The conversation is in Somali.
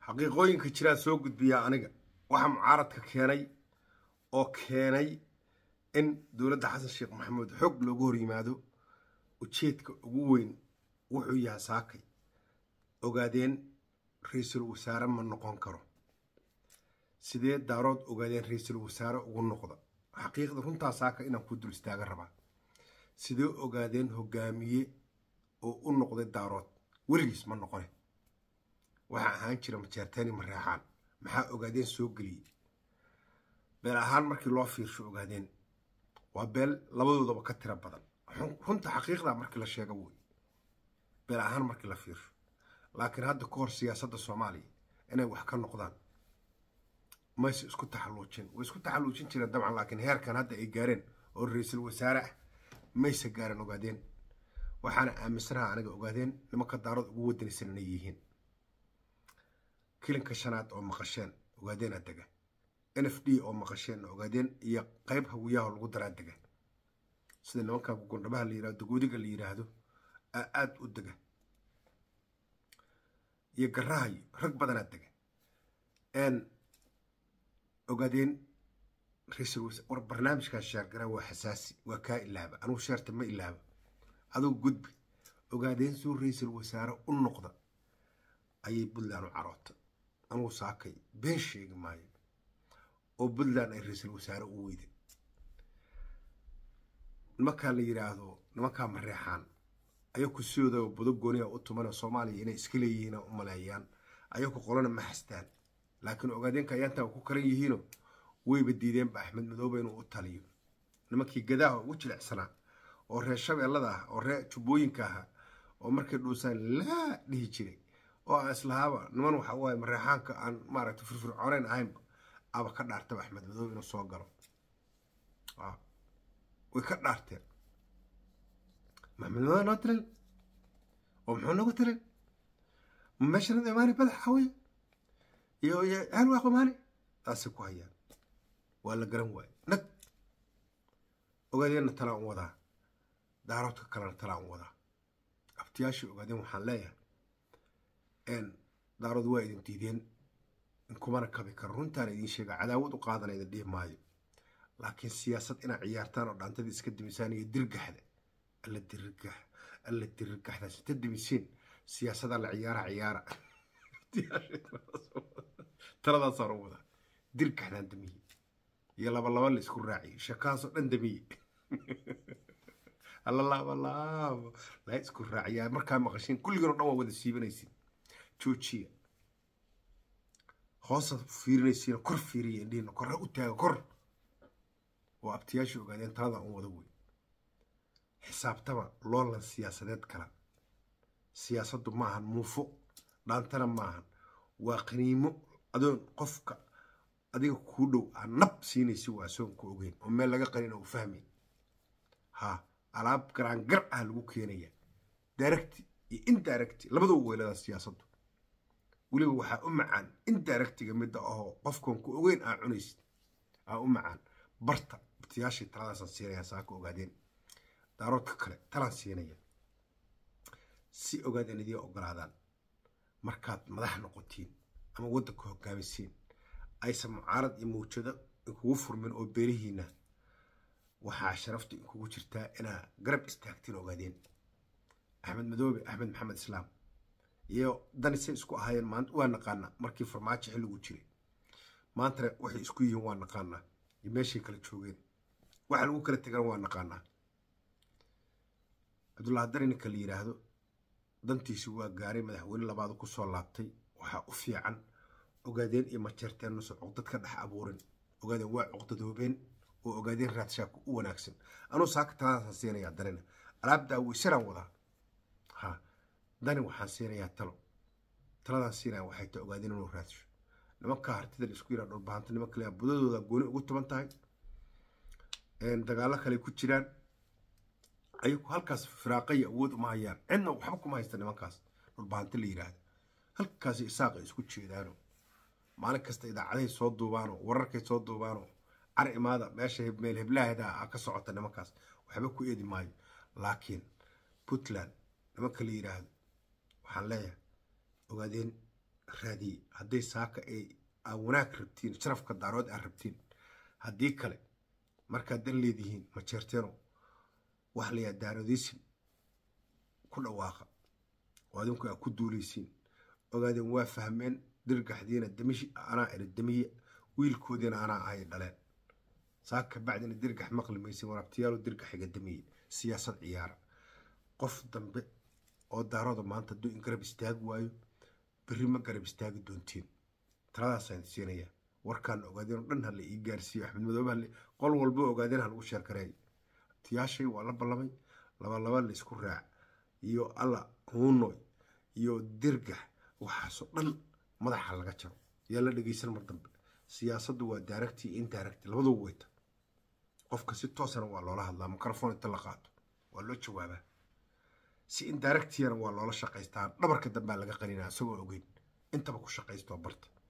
xaqiiqooyinka jiraa soo gudbiyaa aniga waxaa mucaaradka keenay oo keenay in dowladda xasan sheekh maxamuud xoog loogu hor yimaado ujeedka ugu weyn wuxuu yahay saakay ogaadeen ra-iisul wasaare ma noqon karo sidee daarood ogaadeen ra-iisul wasaare ugu noqda xaqiiqda runtaa saaka inaan ku dul istaaga rabaa sidee ogaadeen hogaamiye oo u noqday daarood weligiis ma noqone waxaa ahaan jira majeerteeni mareexaan maxaa ogaadeen soo geliyey beel ahaan markii loo fiirsho ogaadeen waa beel labadoodaba ka tiro badan runta xaqiiqda markii la sheego wey beel ahaan markii la fiirsho laakiin hadda ka hor siyaasadda soomaaliya inay wax ka noqdaan mayse isku taxalluujin way isku taxalluujin jireen dabcan laakiin heerkan hadda ay gaareen oo ra-iisul wasaare ah mayse gaareen ogaadeen waxaana aaminsanaha aniga ogaadeen nimanka daarood ugu wadanaysan inay yihiin kilinka shanaad oo maqasheen ogaadeena dega n f d oo maqasheen ogaadeen iyo qeyb hawiyaha lagu daraa dega sida nimanka gugundhabaha la yirahdo dagoodiga la yiraahdo aa aada u dega iyo garahayo rag badanaa dega ogaadeen ra-iisul wasa war barnaamijkaa sheergaraa waa xasaasi waa kaa ilaaba anugu sheerta ma ilaaba adugu gudbi ogaadeen suu ra-iisul wasaare u noqda ayay puntland u caroota anugu saakay been sheegi maayo oo puntland ay ra-iisul wasaare u weyda nimankaa la yiraahdo nimankaa mareexaan ayaku sidooda budo gooniya u tuman soomaaliya inay iska leeyihiin u maleeyaan ayaku qolana ma xastaan laakiin ogaadeenka ayaantaa ku kalan yihiino wayba diideenba axmed madoobe inuu u taliyo nimankii gadaaha ugu jilicsanaa oo reer shabeellada ah oo reer jubbooyinka ahaa oo markay dhuusaan laa dhihi jiray oo aan islahaaba niman waxa waaye mareexaanka aan maaragta firfircooneyn ahaynba aba ka dhaartaba axmed madoobe inuu soo galo way ka dhaarteen maxamed madoobe noo tirin oo muxuu nagu tirin ma meeshanada imaani badax hawey iyo hal waa qumaani taasay ku hayaan waa la garan waaye nag ogaadeenna talaan u wadaa daaroodka kalena talaan u wadaa abtiyaashii ogaadeen waxaan leeyahay daarood waa idin diideen in kumana kabi karo runtaana idiin sheega cadaawad u qaadana idin dhihi maayo laakiin siyaasad inaad ciyaartaan oo dhaantadii iska dimisaan iyo dirgaxda alla dirgax alla dirgaxdaas inta dimisiin siyaasadaa la ciyaara ciyaara taladaasaan u wadaa dirgaxdaan damiye iyo laba laba la isku raaciye shakaasoo dhan damiye alla laaba laabo la isku raaciyaa markaa maqashiin kulligan oo dhan waa wada siibanaysiin joojiya hoosa fiirinaysiina kor fiiriya indhihiina korra u taaga kor oo abtiyaashii ogaadeen taladan u wada wey xisaabtama loolan siyaasadeed kala siyaasaddu maahan muufo dhaantana maahan waa qaniimo adoon qofka adiga kuu dhow aa nab siinaysi waa soon ku ogeyn oo meel laga qanin oo fahmay ha alaab garaangar ah lagu keenaya daaragti iyo indaaragti labadaba weylada siyaasaddu weliba waxaa u macaan indaaragtiga midda ahoo qofkan ku ogeyn aa cunaysid aa u macaan barta abtiyaashii taladaasaan siinaya saaka ogaadeen daaroodka kale talaan siinaya si ogaadeen idiin ogolaadaan markaad madax noqotiin ama waddanka hogaamisiin aysan mucaarad iyo mawjado inkugu furmin oo beerihiina waxaa sharafta inkugu jirtaa inaa garab istaagtiin ogaadeen axmed madoobe axmed maxamed islaam iyo dani say isku ahaayeen maanta waa naqaanaa markii farmaajo xilligu jiray maantana waxay isku yihiin waa naqaanaa iyo meeshay kala joogeen waxa lagu kala tegan waa naqaanaa cabdullahi dari ninka la yiraahdo dantiisi waa gaaray madaxweyne labaad kusoo laabtay waxaa u fiican ogaadeen iyo majeerteen nuso cuqdad ka dhex abuurin ogaadeen waa cuqdadoobeen oo ogaadeen raadshaabka u wanaagsan anuu saaka taladaasaan siinayaa danina alaabdaa weysaraan wadaa ha dani waxaan siinayaa talo taladaan siinaya waxay ta ogaadeen inuu raadsho nimanka hartida isku yiraa dhulbahanta niman kale budadooda gooni ugu tuban tahay dagaalo kale ku jiraan ayagu halkaas firaaqaya awood uma hayaan cidna waxba kuma haysta nimankaas dhulbahanta la yiraahda halkaasi isaaqa isku jeedaano maalin kasta idaacadahay soo duubaano wararkay soo duubaano car imaada meesha meel heblaahda a ka socota nimankaas waxba ku eedi maayo laakiin puntland nimanka la yiraahdo waxaan leeyahay ogaadeen raadiyey hadday saaka ay aa wanaag rabtiin sharafka daarood aad rabtiin haddii kale markaad dan leedihiin ma jeerteeno wax layaa daaroodaysin ku dhawaaqa oo adinku aad ku duulaysiin ogaadeen waa fahmeen dirgaxdiina damishi anaa iri damiye wiilkoodiina anaa ahay dhaleen saaka bacdina dirgax maqli maysin waraabtayaalo dirgaxiga damiye siyaasad ciyaara qof dambe oo daarooda maanta hadduu in garab istaagi waayo berri ma garab istaagi doontiin taladaasaan siinayaa warkaan ogaadeen oo dhan hala ii gaarsiiyo axmed madoobe hale qol walba ogaadeen ha lagu sheergareey tiyaashay waa la ballamay laba laba la isku raac iyo alla huunoy iyo dirgax waxaasoo dhan madaxa laga jaro yaa la dhegeysan mar dambe siyaasaddu waa daaragti iyo indaaragti labaduba weyta qofka si toosana waa loola hadlaa mikrofon inta la qaato waa loo jawaabaa si indaaragtiyana waa loola shaqaystaa dhabarka dambaa laga qaninaa isagoo ogeyn intaba ku shaqaystoo barta